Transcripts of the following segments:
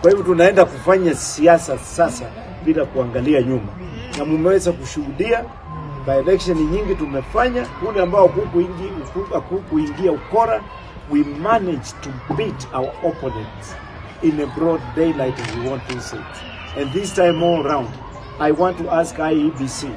Kwa hivyo tunaenda kufanya siasa sasa bila kuangalia nyuma, na mumeweza kushuhudia by election nyingi tumefanya, kule ambao hakukuingia ukora, we managed to beat our opponents in a broad daylight as we want to say. And this time all round, I want to ask IEBC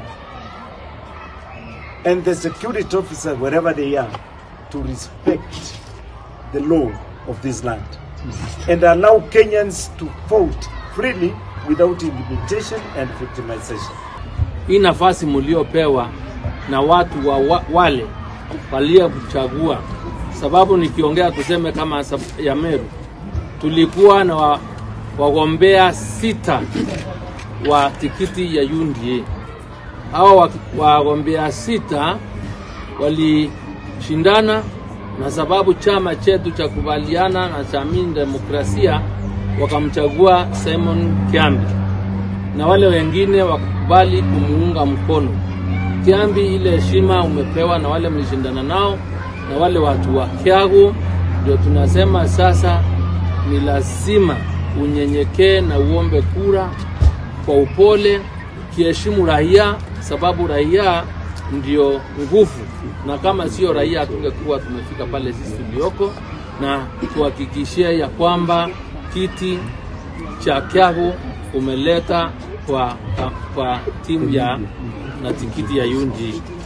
and the security officers, wherever they are, to respect the law of this land and allow Kenyans to vote freely without intimidation and victimization. Hii nafasi mliopewa na watu wa, wa wale waliokuchagua, sababu nikiongea tuseme kama sab- ya Meru, tulikuwa na wa- wagombea sita wa tikiti ya UNDA. Hao wa- wagombea sita walishindana, na sababu chama chetu cha kubaliana na cha Amini Demokrasia wakamchagua Simon Kiambi na wale wengine wakakubali kumuunga mkono. Kiambi, ile heshima umepewa na wale mlishindana nao na wale watu wa Kiagu, ndio tunasema sasa ni lazima unyenyekee na uombe kura kwa upole, ukiheshimu raia, sababu raia ndio nguvu, na kama sio raia hatungekuwa tumefika pale sisi tulioko, na tuhakikishie ya kwamba kiti cha Kiagu umeleta kwa, kwa timu ya na tikiti ya UNDA.